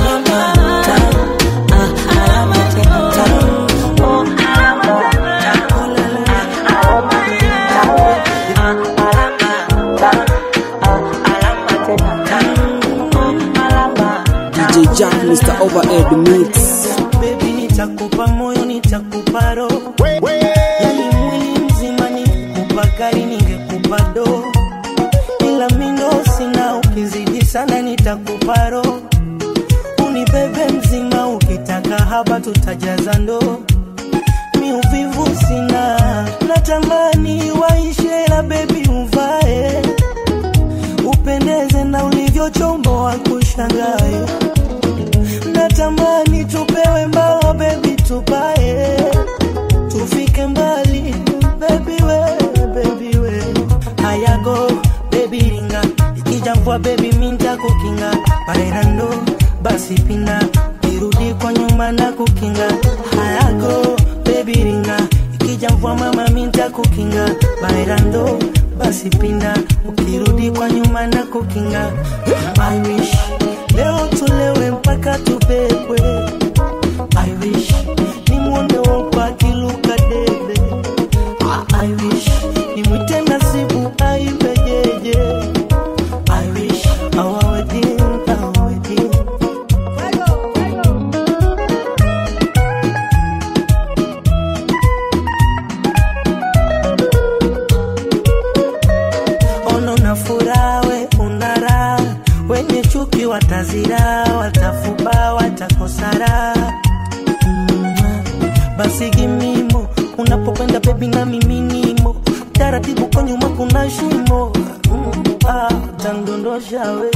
alama tamu, ah, alama tena tamu. Oh, alama tamu, oh, la, la, alama tena tamu, ah, alama tamu, ah, alama tena tamu. Oh, alama DJ Jack, Mr. Overhead Mix. Baby, nitakupa moyo, nitakupa roho, yani mwili mzima, ningekupa gari, ningekupa do, ila mindo sina, ukizidi sana nitakupa roho, unibebe mzima, ukitaka haba tutajaza ndoo, mi uvivu sina, natamani waishe, la bebi uvae, upendeze na ulivyochomboa kushangae natamani tupewe mbao bebi tupae tufike mbali bebi we bebi we hayago bebi ringa ikija mvua bebi minta kukinga paerando basi pina irudi kwa nyuma na kukinga hayago bebi ringa ikija mvua mama minta kukinga baerando basi pinda ukirudi kwa nyuma na kukinga I wish leo tulewe mpaka tubebwe I wish nimwone wopa akiluka debe Ah, I wish nimwite nasibu aibejeje I wish our wedding, our wedding ono na furaha we una raha wenye chuki watazira watafuba watakosara mm. basi gimimo unapokwenda bebi na miminimo taratibu kwa nyuma kuna shimo mm. ah, tandondosha we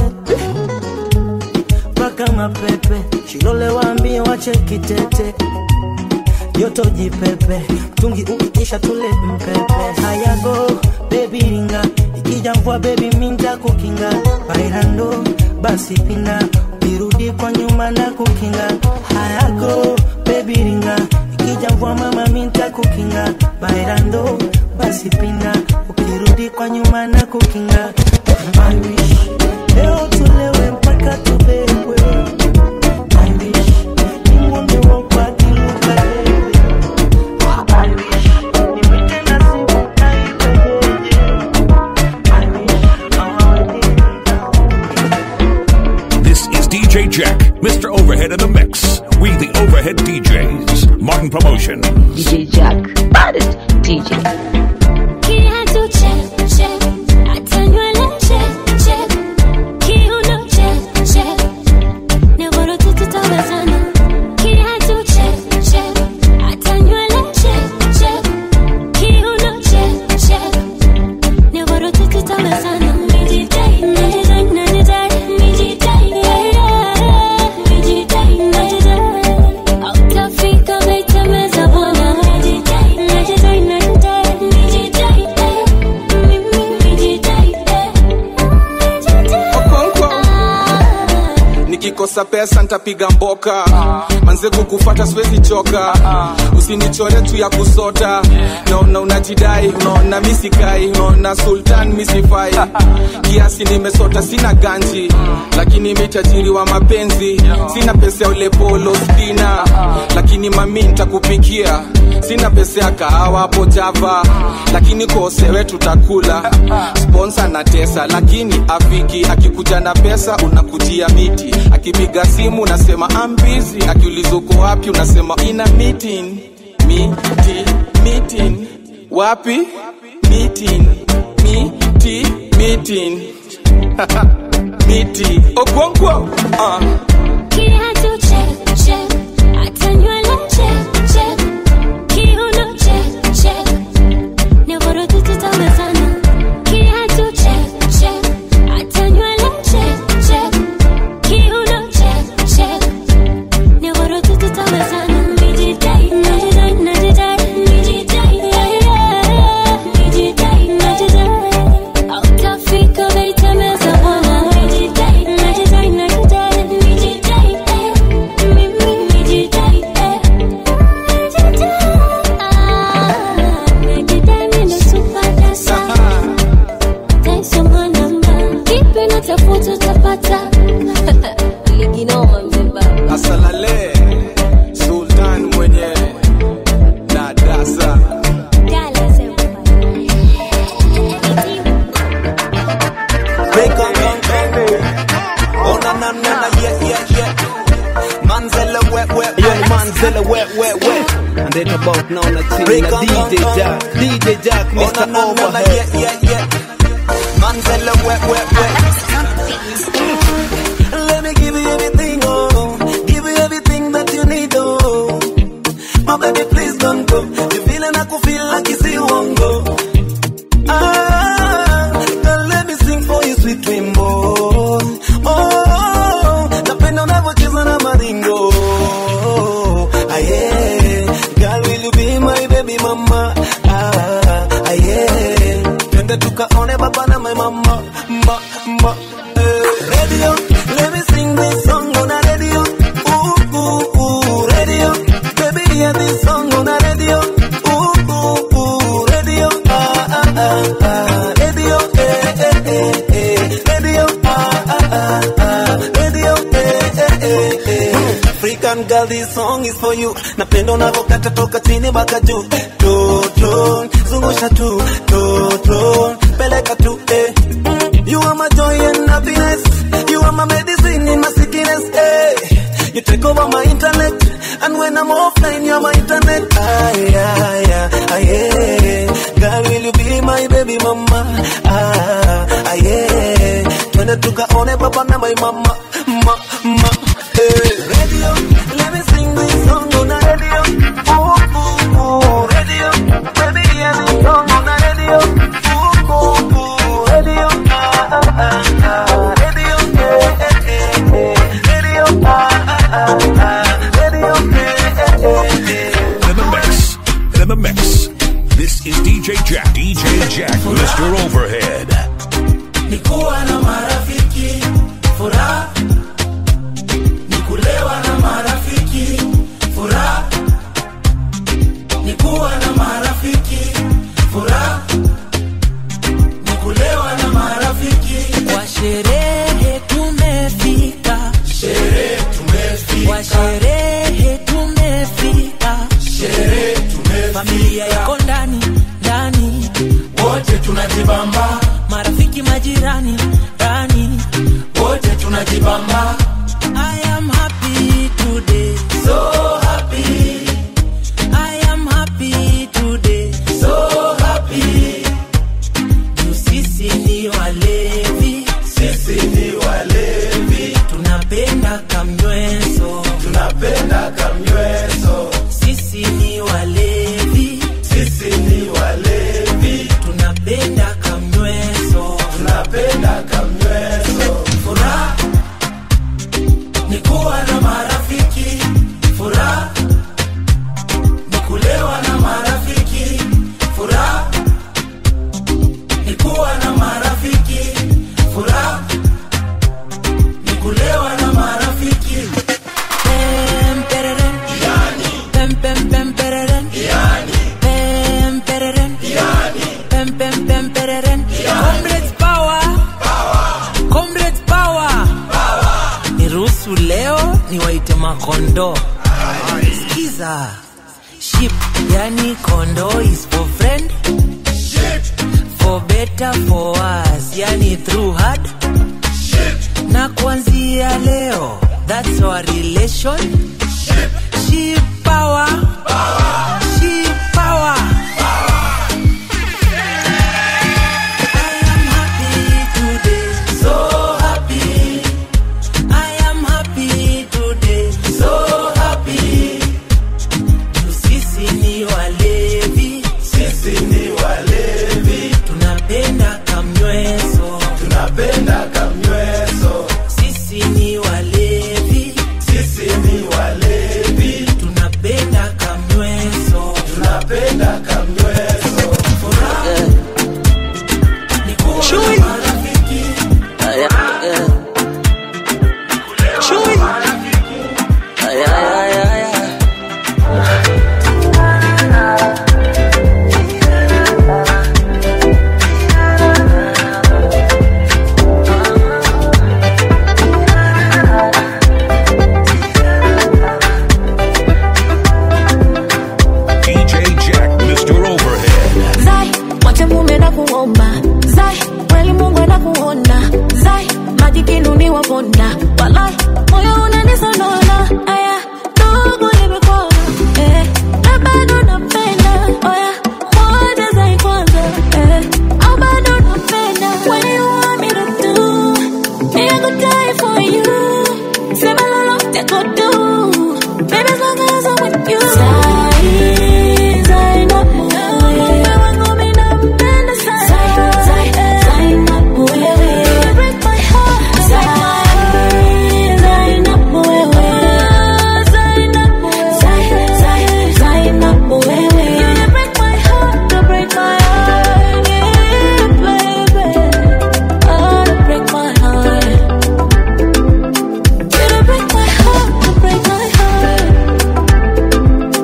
mpaka mapepe shilole waambie wache kitete joto jipepe mtungi ukiisha tule mpepe hayago bebi ringa ikija mvua bebi minta kukinga bairando basi pina ukirudi kwa nyuma na kukinga hayago bebi ringa ikija mvua mama minta kukinga bairando basi pina ukirudi kwa nyuma na kukinga I wish leo tulewe mpaka tubebwe I wish nimwone wopa akiluka debe This is DJ Jack, Mr. Overhead in the Mix. We the Overhead DJs. Martin Promotion. DJ Jack, baddest DJ. Kiatu check, check. Hata nywele check, check. Kiuno check, check. Nyororo tu tutawezana. Kiatu check, check. Hata nywele check, check. Kiuno check, check. Nyororo tu tutawezana. Mijidai, najidai, najidai. Mijidai, yeah, yeah. Mijidai, najidai. Hautafika baitemeza bwana. Mijidai, najidai, najidai. Mijidai, eh. Mimi, mijidai, eh. nikikosa pesa ntapiga mboka manze kukufata siwezi choka usinichore tu ya kusota naona unajidai unaona misikai unaona sultan misifai kiasi nimesota sina ganji lakini mitajiri wa mapenzi sina pesa ya ule polo spina lakini mami ntakupikia sina pesa ya kahawa hapo java lakini kosewe tutakula sponsa na tesa lakini afiki akikuja na pesa unakujia miti akipiga simu unasema ambizi akiuliza uko wapi unasema ina meeting miti meeting wapi meeting miti meeting miti okwonkwo uh. Kiatu check, check. Hata nywele check, check. Kiuno check, check. Nyororo tu tutawezana. Kiatu check, check. Hata nywele check, check. Kiuno check, check. Nyororo tu tutawezana. Mijidai, najidai, najidai. Mijidai, yeah, yeah. Mijidai, najidai. Hautafika baitemeza bwana. Mijidai, najidai, najidai. na na na yeah yeah yeah. Manzella wet wet Yo, ni Manzella wet wet wet. And they about now na chini Break na on, DJ on, on. Jack. DJ Jack, Oh, Mr. na, na, na, na, Overhead. yeah, yeah, yeah. Manzella wet, wet, wet. Let me give you everything, oh. Give you everything that you need, oh. My baby, please don't go. You feeling I could feel like it's you won't go. Ah, girl, let me sing for you, sweet dream, oh. Oh, napenda unavyocheza na maringo. Ah, yeah. Girl, will you be my baby mama? Ah, ah, yeah. Twende tukaone baba na my mama, ma, ma, eh. Radio, let me sing this song on a radio. Ooh, ooh, ooh, radio. Baby, hear this song on a radio. Ooh, ooh, ooh, radio. Ah, ah, ah, ah. Radio, eh, eh, eh, eh. Radio, ah, ah, ah, ah. Radio, eh, eh, eh, eh. African girl, this song is for you. Napenda unavyokata toka chini mpaka juu. Toto, zungusha tu. Toto, peleka tu, eh. Mm, You are my joy and happiness. You are my medicine in my sickness, eh. You take over my internet. And when I'm offline, you're my internet. Ah, yeah, yeah, ah, yeah. Girl, will you be my baby mama? Ah, ah, yeah. Twende tukaone baba na my mama, ma, ma, eh. Radio, let me sing this song on the radio. Ooh, ooh, ooh, radio. Baby, hear this song on the radio. Ooh, ooh, ooh, radio. Ah, ah, ah, ah. Radio, eh, eh, eh, eh. Radio, ah, ah, ah, ah. Radio, eh, eh, eh, eh. In the mix. In the mix. This is DJ Jack. DJ Jack, Mr. Overhead. ni kuwa na marafiki furaha ni kulewa na marafiki furaha ni kuwa na marafiki furaha ni kulewa na marafiki Kwa sherehe tumefika, sherehe tumefika kwa sherehe tumefika, sherehe tumefika familia yako ndani ndani, wote tunajibamba marafiki majirani ndani. wote tunajibamba I am happy today, so happy I am happy today. so happy Juu sisi ni walevi, sisi ni walevi tunapenda kamnyweso. tunapenda kamnyweso Sisi ni walevi, sisi ni walevi tunapenda kamnyweso. tunapenda kamnyweso furaha ni kuwa na marafiki furaha ni kulewa na marafiki furaha ni kuwa na marafiki furaha ni kulewa na marafiki Pem, pereren. Pem, pem, pem, pereren. Pem, pereren. Pem, pem, pem, pereren. Comrades power. Comrades power. Niruhusu leo niwaite makondo skiza ship yani kondo is for friend for better for us yani through hard na kuanzia leo that's our relation ship power ship power I am happy today so happy I am happy today so happy Juu sisi ni walevi sisi ni walevi tunapenda kamnyweso tunapenda kamnyweso sisi ni walevi sisi ni walevi tunapenda kamnyweso walai moyo unanisonona aya ndugu nimekona eh, na bado napenda oya moja za kwanza eh, au bado napenda when you want me to do me I could die for you sema lolote could do baby as long as I'm with you Zai, zai na wewe wangu mimi nampenda sana Zai, zai, zai na wewe You break my heart Zai, zai na wewe Zai na wewe Zai, zai, zai na wewe You break my heart You break my heart Yeah, baby Oh, you break my heart You break my heart You break my heart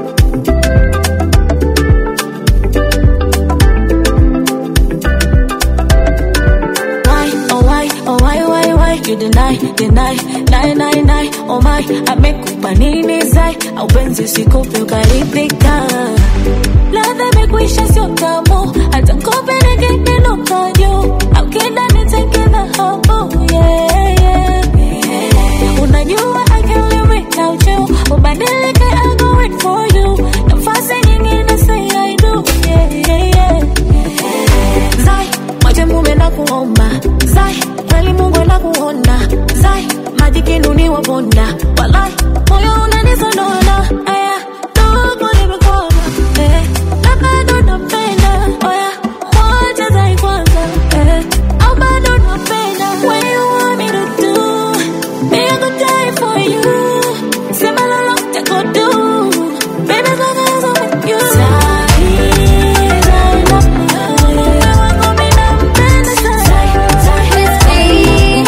Why, oh why, oh why, why, why You deny, deny, lie, lie, lie Oh my, amekupa nini zai Au penzi sikupe ukaridhika Ladha imekwisha sio tamu Hata kope nikiinuka juu Au kida niteke dhahabu yeah, yeah, yeah. Unajua I can't live without you Ubadilike I'll go wait for you Nafasi nyingine say I do yeah, yeah, yeah. Zai, maji mume na kuomba Zai, kweli Mungu na kuona Zai, maji kinuni wa bonda Walai, moyo unanisonona Aya, ndugu nimekona eh, na bado napenda Oya, moja zai kwanza eh, au bado napenda When you want me to do Me I could die for you Sema lolote could do Baby as long as I'm with you Zai, zai na wewe wangu mimi nampenda sana Zai, zai, zai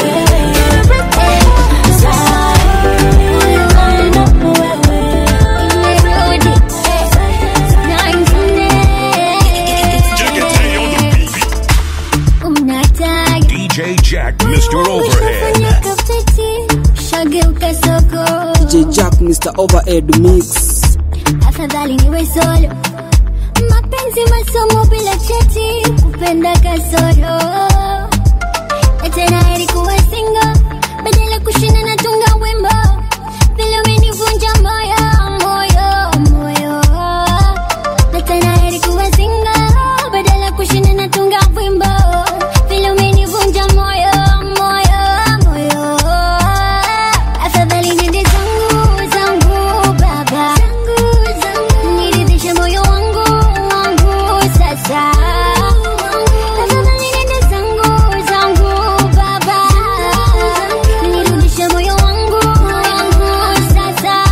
DJ Jack, Mr. Overhead. shageuka soko DJ Jack, Mr. Overhead Mix. afadhali niwe solo mapenzi masomo bila cheti kupenda kasoro na tena heri kuwa singo badala kushinda na tunga wimbo vile umenivunja moyo moyo moyo na tena heri kuwa singo badala kushinda na tunga wimbo vile umenivunja moyo moyo moyo afadhali nende zangu zangu baba niridhishe moyo wangu wangu sasa afadhali nende zangu zangu baba nirudishe moyo wangu wangu sasa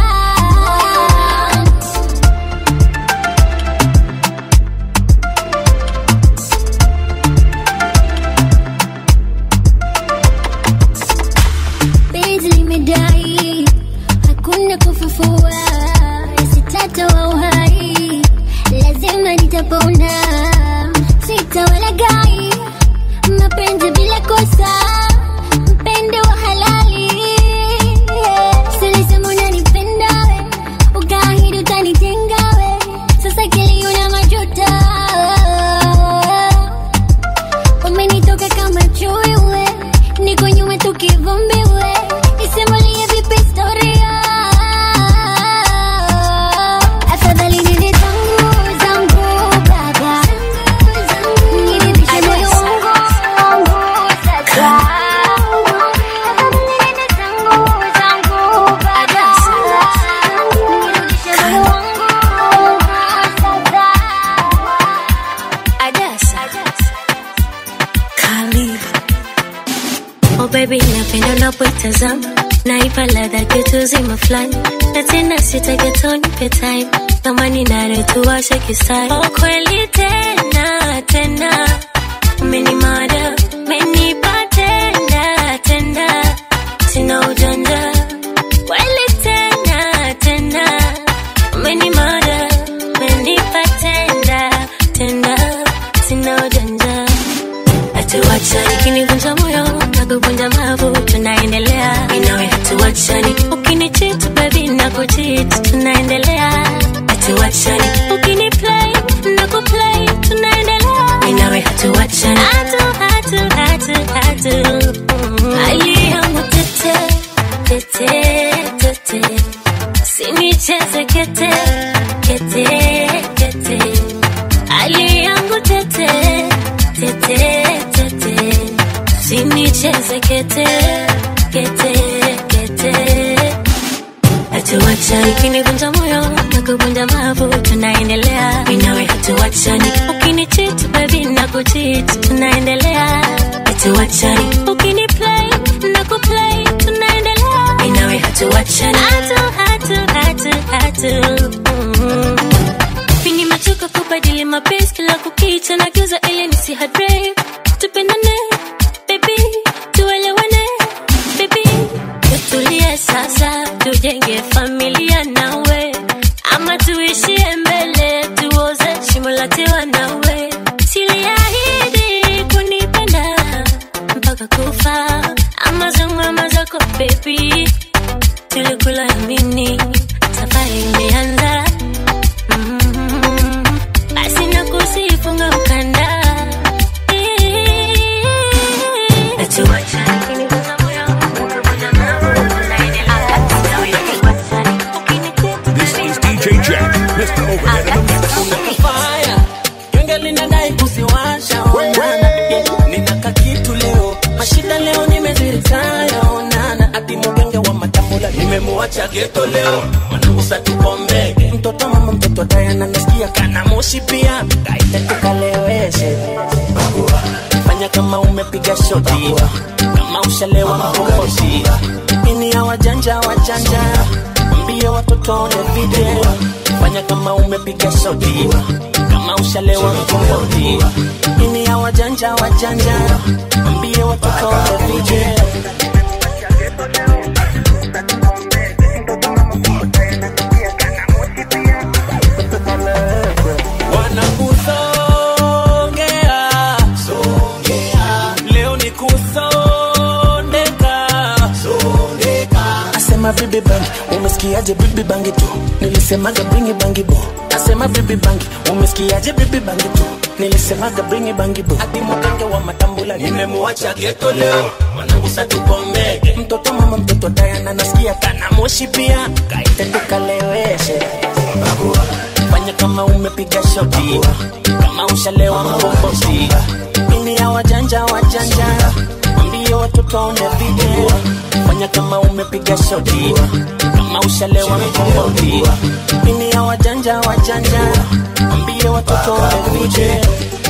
penzi limedai hakuna kufufua sitata wa uhai lazima nitapona sitawalagai mapenzi bila kosa mpende wa halali silisema unanipenda we ukaahidi utanitenga we sasa kiliuna majuta umenitoka kama chui we niko nyuma tukivumbi we isimulie vipi historia afadhali nende zangu zangu baba niridhishe moyo wangu wangu sasa afadhali nende zangu zangu baba nirudishe moyo wangu wangu sasa Oh baby, napenda unapoitazama naipa ladha kitu zima fulani na tena sitagetonipe time kama ninaretuwashe kisai oh, kweli tena tena umenimada umenipa tena tena sina ujanja kweli tena tena umenimada umenipa tena tena sina ujanja hatuachani kinivunja moyo na kuvunja mavu tunaendelea inawe hatuachani ukinichit baby na kuchit tunaendelea hatuachani ukiniplay na kuplay tunaendelea inawe hatuachani hatu hatu hatu hatu hali yangu tete tete tete sinicheze kete kete kete hali yangu tete tete tete sinicheze kete kete kete hatuacha ikinivunja moyo na kuvunja mavu tunaendelea minawe hatuachani ukinichit baby na kuchit tunaendelea hatuachani ukiniplay na kuplay tunaendelea minawe hatuachani hatu hatu hatu hatu mm. Pini machoka kubadili mapenzi kila kukicha na geuza ili nisihadre tupendane baby tuelewane baby tutulie sasa tujenge familia nawe ama tuishie mbele tuoze shimo la tewa nawe siliahidi kunipenda mpaka kufa ama zangu ama zako baby tulikula yamini safari imeanza Mm, basi nakusifunga mkanda Natuacha kiniguza moyo, ukivunja mawe, tunaendelea. This is DJ Jack, Mr. Overhead of the Mix. fire genge linadai kuziwasha onana ninaka kitu leo mashida leo nimeziritaya onana ati mugenge wa matambula nimemuacha geto leo managusa tukombege mtoto mama mtoto dayana nasikia kana moshi pia kaite tukaleweshe fanya kama umepiga shoti kama ushalewa makokosi ini ya wajanja wajanja mbie watoto one video fanya kama umepiga shoti kama ushalewa mkomboti ini ya wajanja wajanja mbie watoto one video wanakusongea leo ni kusondeka asema bibi bangi umesikiaje bibi bangi tu nilisemaga bringi bangi bo asema bibi bangi umesikiaje bibi bangi tu nilisemaga bringi bangi bo ati mugenge wa matambula nimemuacha geto leo mwanangusa tukombege mtoto mama mtoto dayana nasikia kana moshi pia kaite tukaleweshe fanya kama umepiga shoti kama ushalewa mkombozi ini ya wajanja wajanja ambie watoto waone video fanya kama umepiga shoti kama ushalewa mkombozi ini ya wajanja wajanja ambie watoto waone video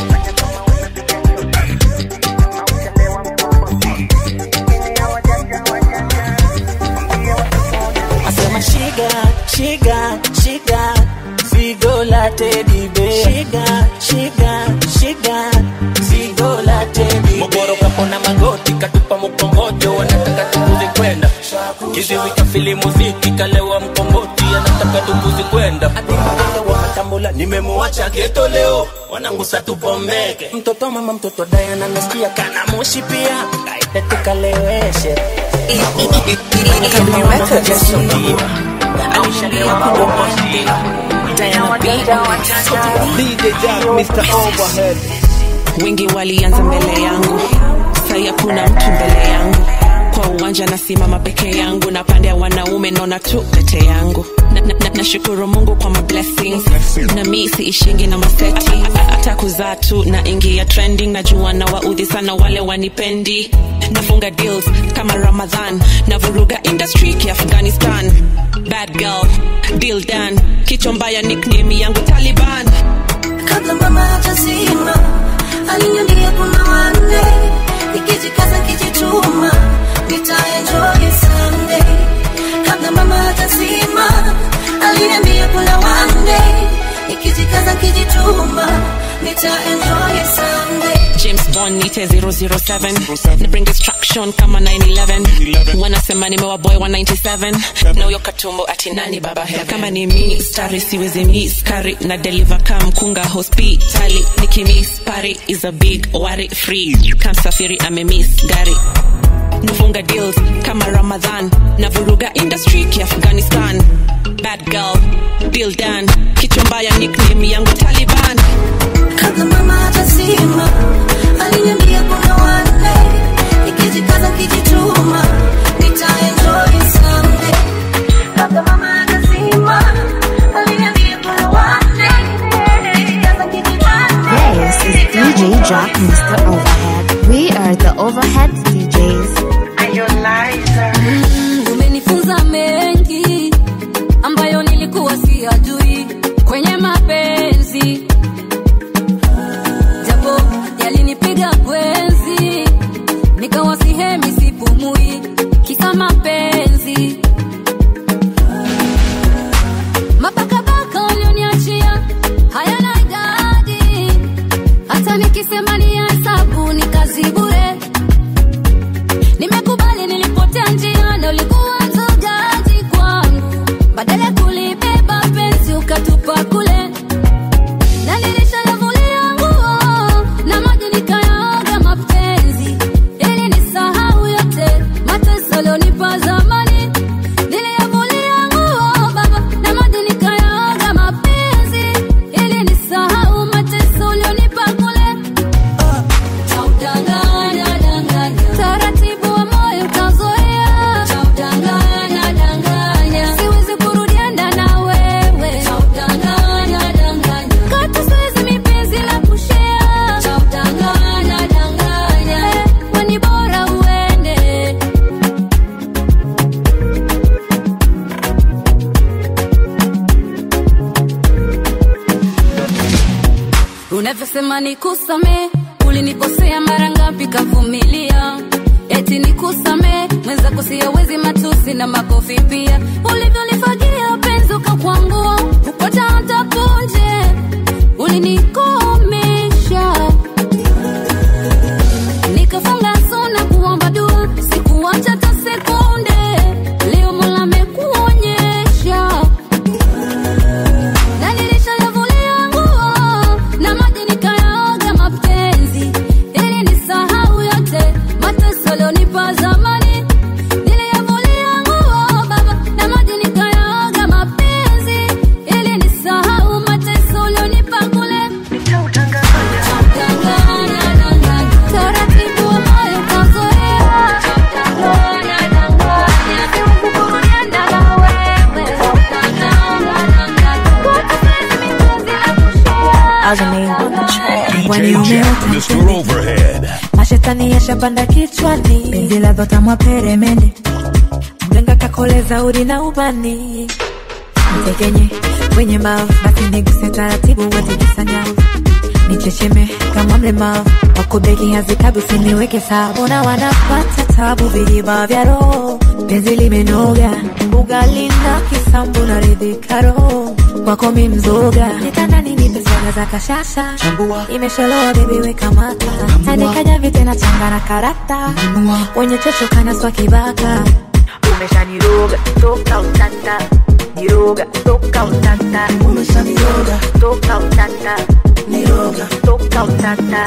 asema shiga shiga shiga zigo la teddy bear shiga shiga shiga zigo la teddy mogoro kapona magoti katupa mkongojo wanataka tukuzi kwenda kiziwi kafili muziki kalewa mkomboti anataka tukuzi kwenda ati mgenge wa matambula nimemuacha geto leo wanangusa tupomeke mtoto mama mtoto Diana nasikia kana moshi pia kaite tukaleweshe DJ Jack, Mr. Overhead. wengi walianza mbele yangu sai hakuna mtu mbele yangu kwa uwanja nasimama peke yangu na pande ya wanaume naona tu pete yangu nashukuru na, na, nashukuru mungu kwa ma blessings na mi siishingi na maseti hata kuzaa tu na ingia trending najua na waudhi sana wale wanipendi nafunga deals kama ramadhan na vuruga industry kiafghanistan bad girl deal done kichwa mbaya nickname yangu taliban kabla mama hajazima aliniambia kuna wanne nikijikaza kijituma nitaenjoy someday kabla mama hajazima aliniambia kuna wanne nikijikaza kijituma nitaenjoy someday james bond nite 007 na bring destruction kama 911 wanasema nimewaboy wa 97 na huyo katumbo ati nani baba heaven kama ni mi stari siwezi miss kari na deliver kam kunga hospitali nikimiss pari is a big worry free kamsafiri amemiss gari nafunga deals kama ramadhan na vuruga industry kiafghanistan bad girl deal done kichwa mbaya nickname yangu taliban kabla mama hajazima aliniambia kuna wanne nikijikaza kijituma nitaenjoy navyosema nikusame ulinikosea mara ngapi kavumilia eti nikusame mwenzako siyawezi matusi na makofi pia ulivyonifagia penzi ukakwangua upata hata punje ulinikomesha nikafunga sona kuomba dua sikuacha hata sekunde leo mola amekuonyesha na nilishayavulia nguo na maji nikayaoga mapenzi ili nisahau yote mateso lionipa zamani niliyavulia nguo baba na maji nikayaoga mapenzi ili nisahau mateso lionipa kule taratibu wa moyo kazoea DJ Jack, Mr. Overhead. mashetani yashapanda kichwani penzi la dhotamwa peremende mlenga kakoleza udi na ubani mtekenye kwenye mavu basi niguse taratibu watikisanya nichecheme kama mlemavu wakubeki hazikabi usiniweke sawa mbona wanapata tabu viliba vya roho penzi limenoga ugali na kisambu na ridhika roho kwako mi mzoga nitandani nipe swaga za kashasha imesholoa bebi weka mata tandikaja vitena changa na karata wenye chocho kana swa kibaka umeshaniroga toka utata niroga toka utata umeshaniroga toka utata niroga toka utata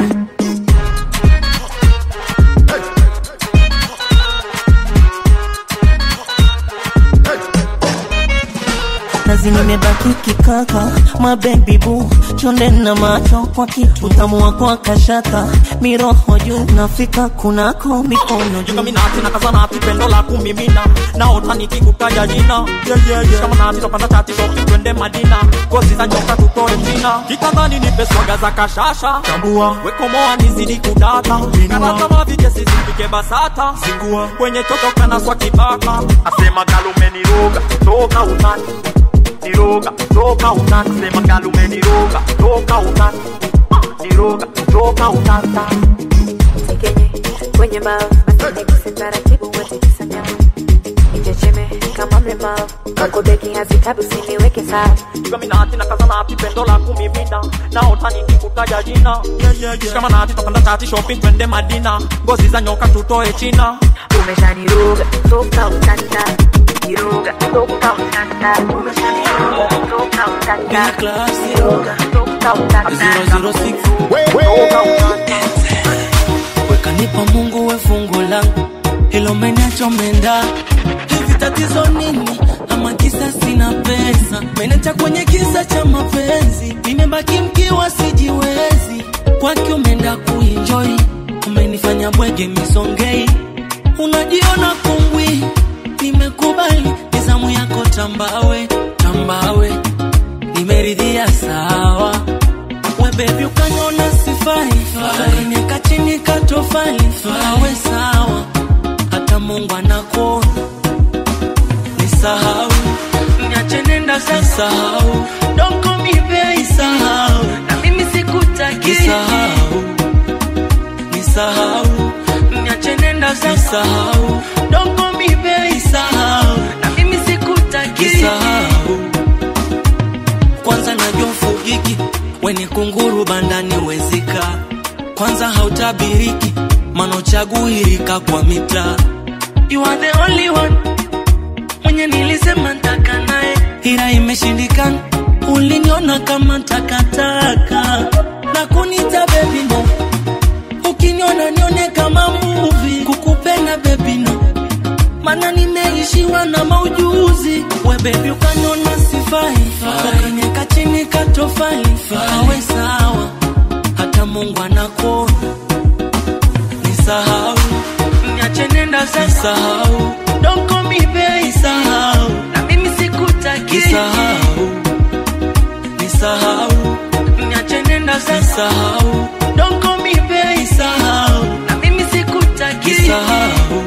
kazi nimebaki kikaka mabebi bu chonde na macho kwa kitu utamu wako kashata miroho juu nafika kunako mikono juu Kaminati na kazanati pendo la kumimina naota nikikutaja jina yeah, yeah, yeah. Shamanati topanda chati shoki twende Madina ngozi za nyoka tutoe mchina kitandani nipe swaga za kashasha tambua wekomoa nizidi kudata karata mavijesi zipike basata zingua kwenye toto kana swa kibaka asema galume niroga toka utani niroga toka utani sema galume niroga toka utani niroga toka utani Tekenye kwenye mavu basi niguse taratibu watikisanya nichecheme kama mlemavu wakubeki hazikabi usiniweke sawa kaminati na kazanati pendo la kumimina naota nikikutaja jina yeah, yeah, yeah. shikamanati topanda tati shopping twende madina ngozi za nyoka tutoe china umeshaniroga toka utata niroga toka utata umeshaniroga toka utata niroga toka utata wekanipa mungu we fungu langu hilo menacho menda hivi tatizo nini ama kisa sina pesa menecha kwenye kisa cha mapenzi nimebaki mkiwa sijiwezi kwake umeenda kuinjoi umenifanya bwege misongei unajiona kungwi nimekubali nizamu yako tambawe tambawe nimeridhia sawa we bebi ukaniona sifai ukanieka chini katofali awe sawa hata mungu anakuona nisahau niache nenda sasahau donko mibei sahau na mimi sikutaki nisahau nisahau niache nenda sasahau donko mibei sahau na mimi sikutaki nisahau kwanza najua ufugiki weni kunguru bandani wezika kwanza hautabiriki mana uchaguirika kwa mitaa you are the only one mwenye nilisema ntaka naye ila imeshindikana uliniona kama takataka na kunita bebi no ukiniona nione kama muvi kukupenda bebi no mana nimeishiwa na maujuzi we bebi ukaniona sifai ukanieka chini katofali awe sawa hata mungu anakuona nisahau niache nenda sasahau donko mibei sahau na mimi sikutaki nisahau nisahau niache nenda sasahau donko mibei sahau na mimi sikutaki nisahau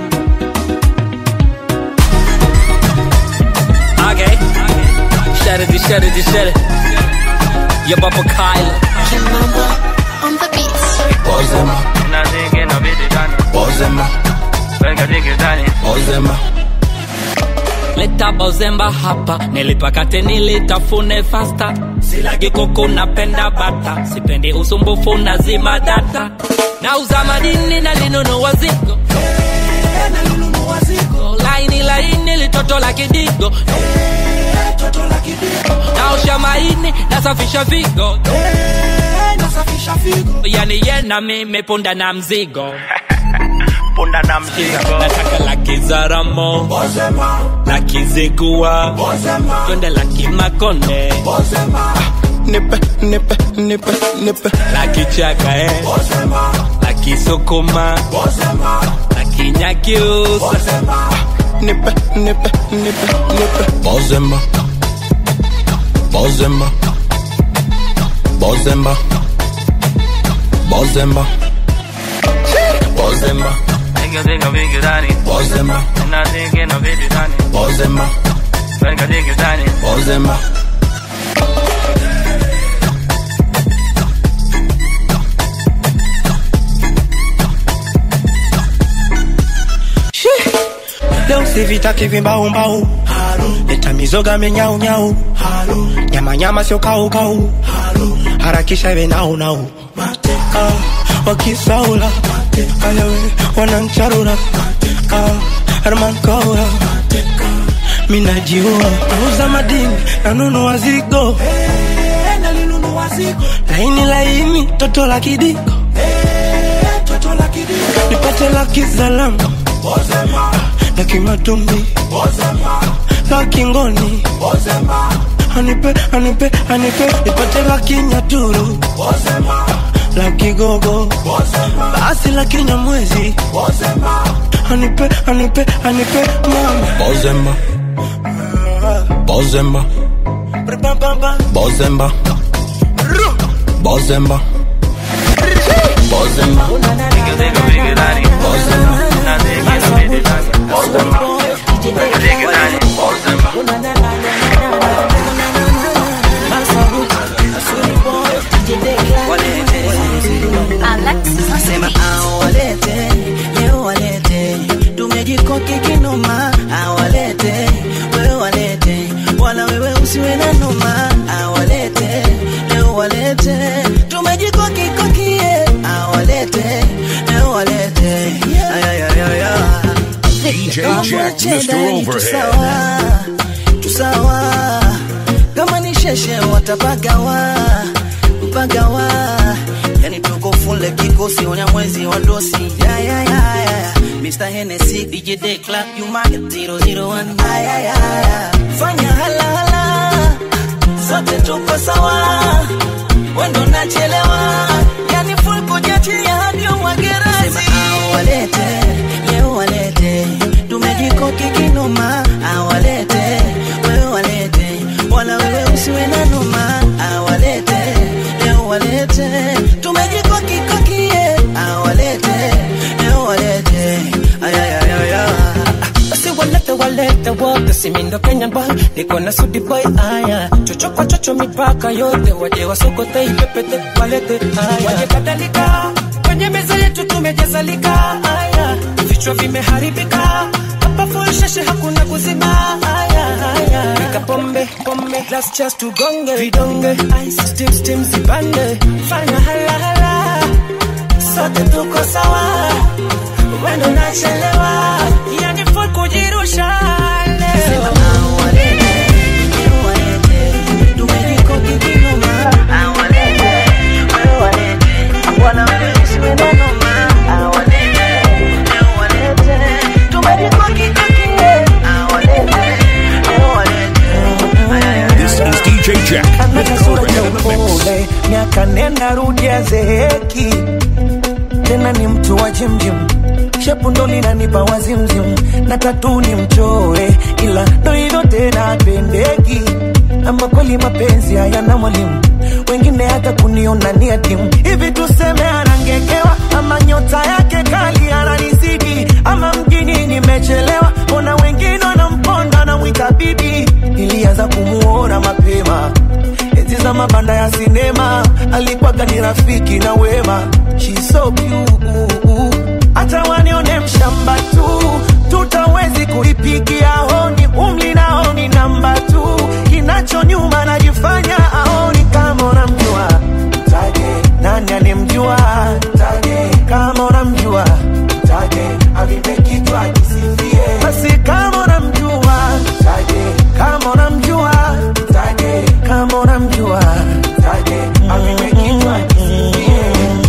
Okay. Shut it, shut it, shut it. Your Baba Kyle. on the beat. Bozema, Bozema, Bozema. Leta bozemba hapa nilipakate nilitafune fasta silagi kuku napenda bata sipendi usumbufu na zima data nauza madini na linunua zigo laini laini litoto la kidigo naosha maini nasafisha figo yani yena mimi punda na mzigo punda na mzigo nataka la kizaramo la kizigua twende la kimakonde nipe nipe nipe nipe la kichaka eh. la kisukuma la kinyakyusa nipe nipe nipe nipe Bozema, Bozema, Bozema, Bozema, Bozema, Bozema, Bozema, Bozema. leo sivitaki vimbaumbau leta mizoga menyaunyau nyamanyama sio kaukau harakisha iwe naunau Ah, wakisaula ayawe wanancharura Ah, Herman Kaura minajiua nauza madini nanunua zigo laini laini toto la kidiko nipate la kizalamu la kimatumbi la kingoni anipe anipe anipe nipate la kinyaturu la kigogo basi la kinyamwezi anipe anipe anipe mama Bozema, Bozema, Bozema, Bozema, Bozema, Nasema awalete leo walete tumejikoki kinoma awalete wewe walete wala wewe usiwe na noma awalete leo walete tumejikoki kokie awalete leo walete ayayayaya DJ Jack, Mr. Overhead. tusawa tusawa kama ni sheshe watapagawa mpagawa yani tuko fule kikosi onya mwezi wa dosi ya, ya, ya, ya. Mr. Hennessy, DJ Day Club, you market 001 Ay, ay, ay, ay. Fanya hala hala Sote tuko sawa Wendo nachelewa Yani full kujatia hadi umwagerazi Sema awalete, leo walete Tumejikoki kinoma Awalete, wewe walete Wala wewe usiwe na noma Awalete, leo walete Tumejikoki kokie Awalete, leo walete Ayayayaya basi walete walete wote simindo kenyan boy niko na sudi boy aya chocho kwa chocho mipaka yote waje wasokote ipepete walete aya waje badalika kwenye meza yetu tumejazalika aya vichwa vimeharibika hapa full sheshe hakuna kuzima aya aya nika pombe pombe last chance tugonge vidonge ice steam steam zipande fanya hala hala sote tuko sawa wendo nachelewa yani full kujirusha leo This is DJ Jack, Mr. Overhead in the mix. upole miaka nenda rudi azeeki tena ni mtu wa jimjim shepu ndo linanipa wazimzim na tatu ni mchoe ila ndo hivyo tena pendeki ama kweli mapenzi hayana mwalimu wengine hata kuniona ni adimu hivi tuseme anangekewa ama nyota yake kali ananizidi ama mjini nimechelewa ona wengine wanamponda namwita bibi ilianza kumuona mapema eti za mabanda ya sinema alikuwaga ni rafiki na wema She's so cute. hata wanione mshamba tu tutawezi kuipigia honi umli naoni namba tu kinacho nyuma najifanya aoni kama unamjua mtaje nani anemjua mtaje kama unamjua mtaje avipe kichwa kisifie basi kama unamjua mtaje kama unamjua mtaje kama unamjua mtaje avipe kichwa kisifie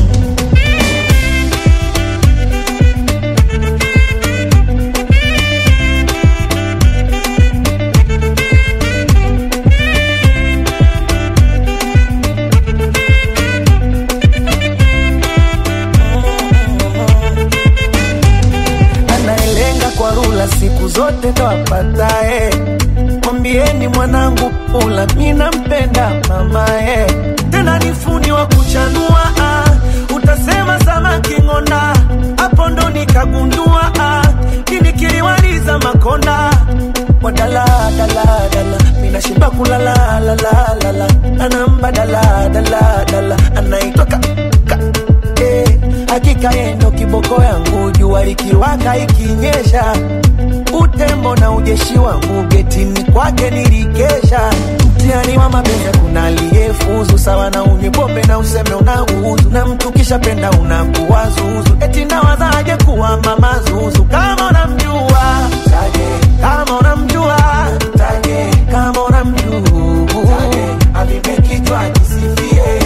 anayelenga kwa rula siku zote ndo apatae. Mwambieni mwanangu pula, mi nampenda mamae, tena ni fundi wa kuchanua ah. Utasema samaki ng'onda, hapo ndo nikagundua ah. Kini kiliwaliza makonda wadala dala dala, mina shiba kulala la la la la, anamba dala dala dala, anaitwa ka, ka eh, hakika yendo kiboko yangu jua likiwaka ikinyesha utembo na ujeshi wangu getini kwake nilikesha mtihani wa mapenzi kuna aliyefuzu sawa na unywe pombe na useme unauzu na mtu kisha penda unakuwa zuzu eti nawazaje kuwa mama zuzu kama unamjua taje kama unamjua taje kama unamjua taje avipe kichwa kisifie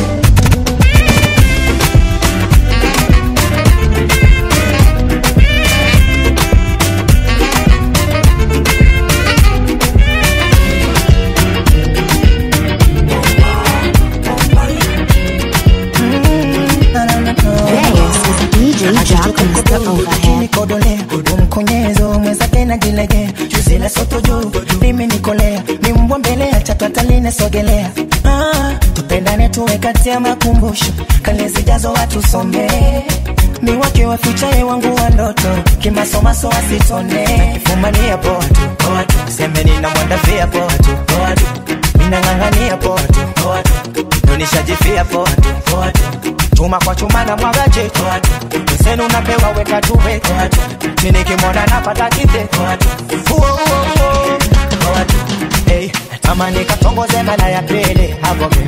nikodolea umkonyezo mweza tena jilegea juzi la soto juu mimi nikolea ni mbwa mbele ya chapataline sogelea ah, tupendane tuwe kati ya makumbusho kale zijazo watu somee ni wake wafichaye wangu wa ndoto kimasomaso wasitone kifumania poa tu poa tu semeni na mwandafia poa tu poa tu minang'ang'ania poa tu poa tu nonishajifia poa tu poa tu chuma kwa chuma na mwaga chetu senu napewa weka tuwe minikimwona napata kite Uo, uo, uo. Hey, tamani katongoze mala ya pele agome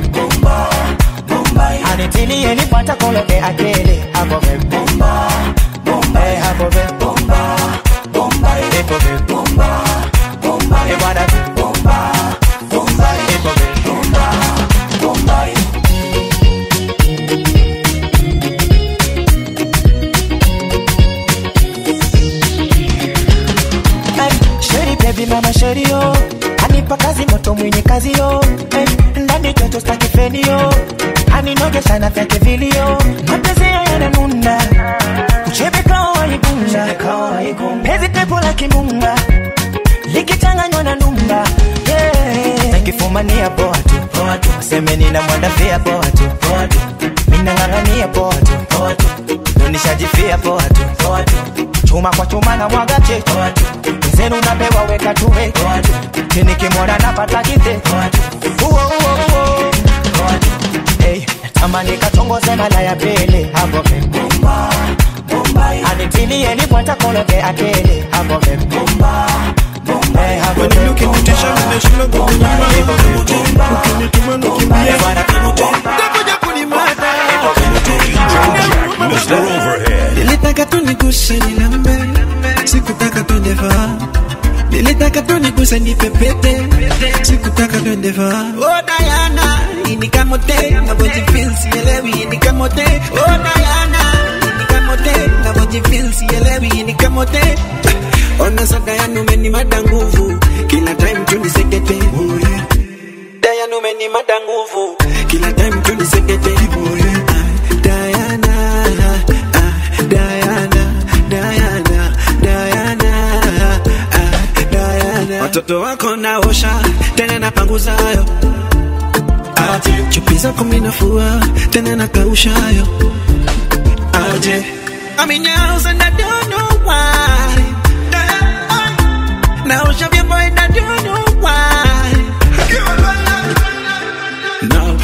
anitilie nipata kologe akele agome Hey, agome Ekome. Eh, bwana. Ekome. Ay, Sheri baby mama sheri yo anipa kazi moto mwenye kazi yo Eh, ndani joto staki feni yo aninoge sana vyake vilio mapenzi ya yananuna uchebe kawa waigunda pezi pepo la kimunga likichanganywa na numba yeah. nakifumania poa tu poa tu semeni na mwandafia poa tu poa tu minang'ang'ania poa tu poa tu nonishajifia poa tu poa tu chuma kwa chuma na mwaga chetu zenu napewa weka tuwe tinikimwona napata kite Uo, uo, uo. Hey, tamani katongoze mala ya pele agome anitilie nipwata kologe akele agome Hey, agome. Mr. Overhead. nilitaka tu niguse nilambe sikutaka twende faa nilitaka tu niguse nipepete sikutaka twende faa oh Diana inikamote navyojifeel sielewi inikamote oh Diana inikamote navyojifeel sielewi inikamote ona sa Diana umenimada nguvu kila time tu nisekete oh yeah Diana umenimada nguvu kila time tu nisekete oh yeah Ah, Diana ah, Diana Diana Diana ah, Diana watoto wako naosha tena napanguzayo aje chupi zako minafua tena nakaushayo aje I'm in your house and I don't know why naosha vyombo and I don't know why Now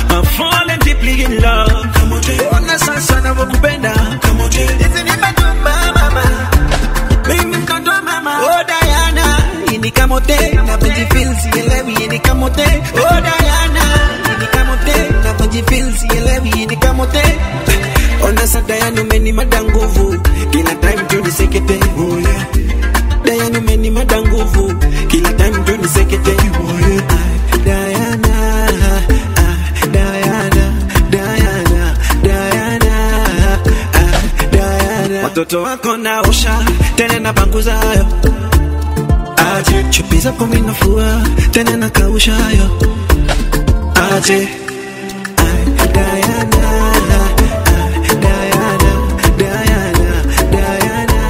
mtoto wako naosha tena napanguza hayo aje chupi zako minafua tena nakausha hayo aje Ay, Diana, ay, Diana, Diana, Diana.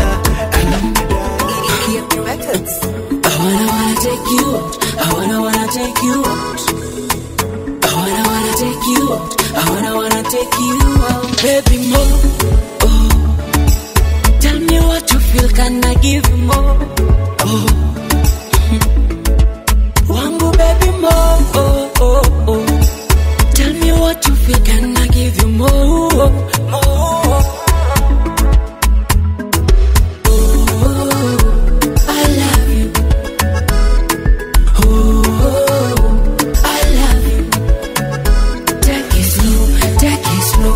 I wanna wanna take you out. I wanna wanna take you out. I wanna wanna take you out. I wanna wanna take you out, baby more. Oh, tell me what you feel, can I give you more? Oh, wangu baby more. Oh oh oh, tell me what you feel, can I give you more? More. Oh, I love you. Oh, I love you. Take it slow, take it slow.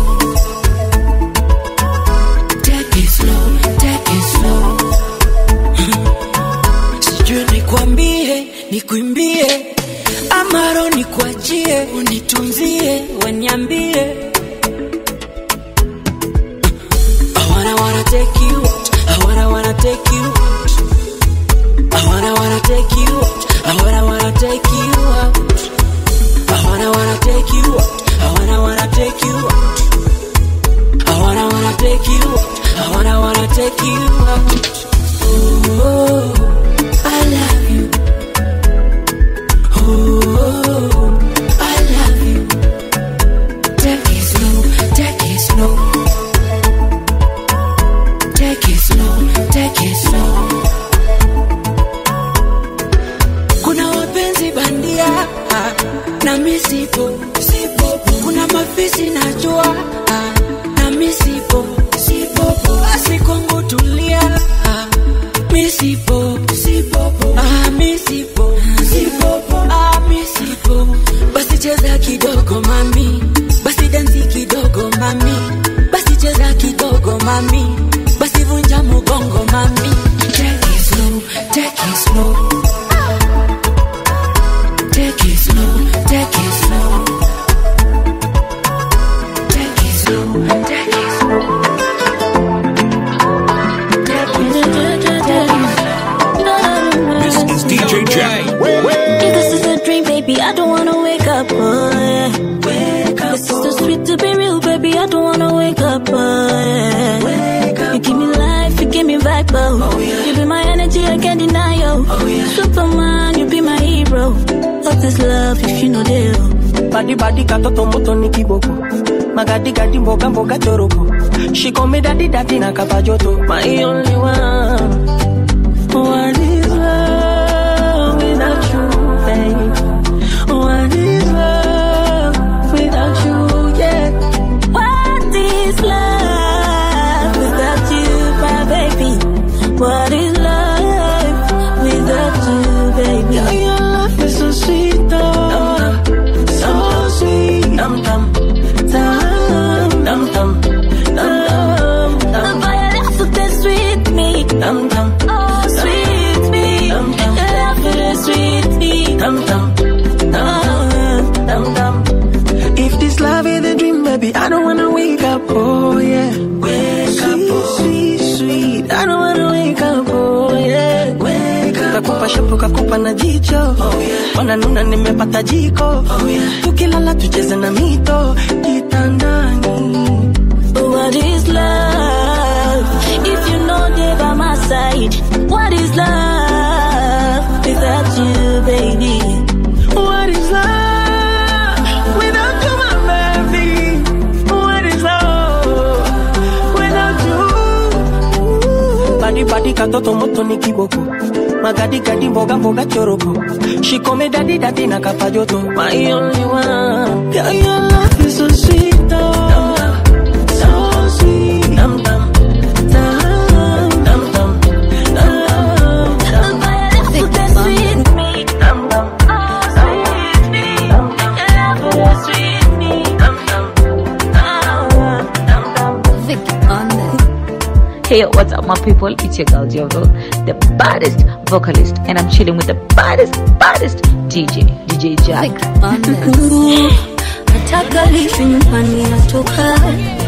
Take it slow, take it slow. Sijui nikwambie, nikuimbie amaro nikuachie, unitunzie, weniambie. I wanna wanna take you out. I wanna wanna take you out. I wanna wanna take you out. I wanna wanna take you out. I wanna wanna take you out. I wanna wanna take you out. I wanna wanna take you out. I wanna wanna take you out. Oh, I love you. Oh, I love you. Take it slow, take it slow. Take it slow, take it slow. Kuna wapenzi bandia ah, na misipo sipo. Kuna mafisi najua ah, na misipo sipo. Basi kwangu tulia ah, misipo sipo. Ah, misipo sipo. Ah, misipo. Basi cheza kidogo mami, basi dansi kidogo mami, basi cheza kidogo mami, basi vunja mugongo mami. Take it slow, take it slow. Take it slow, take it slow. Take it slow, take it slow. This is DJ Jack. If this is a dream, baby, I don't wanna wake up. Oh, yeah. Wake up. This is so sweet to be real, baby. I don't wanna wake up. Oh, yeah. Wake up. You give me life, you give me vibe. Oh, yeah. You be my energy, I can't deny you. Oh, yeah. Superman, you be my hero. What is love if you know deal? badi badi katoto moto ni kiboko magadi gadi mboga mboga choroko she call me daddy daddy na kapa joto my only one what is love without you babe what is love without you yeah What is love without you, my baby? What is love without you, baby? Girl, your love is so sweet, oh. So sweet. Dum dum. Dum dum dum. Dum dum. Boy, your love so taste sweet me. Dum dum. Oh, sweet me. Dum dum. Your love so taste sweet me. Dum dum. Dum dum dum. If this love is a dream, baby, I don't wanna wake up, oh yeah. Wake up, oh. sweet, sweet. I don't wanna wake up, oh yeah. Wake up, kakupa shepu kakupa na jicho, oh yeah. Wananuna nimepata jiko, oh yeah. Tukilala tucheze na mito kitandani. What is love if you know they by my side? What is love without you, baby? What is love without you, my baby? What is love without you? Badi badi katoto moto ni kiboko magadi gadi mboga mboga choroko she call me daddy daddy na kapa joto my only one yeah your love is so sweet oh so sweet dum dum dum dum dum dum dum Boy, your love so taste sweet me. dum dum Oh, sweet me. Your love so taste sweet me. dum dum dum dum Hey, what's up, my people? It's your girl Jovo, the baddest vocalist, and I'm chilling with the baddest, baddest DJ, DJ Jack. nataka lishi nyumbani natoka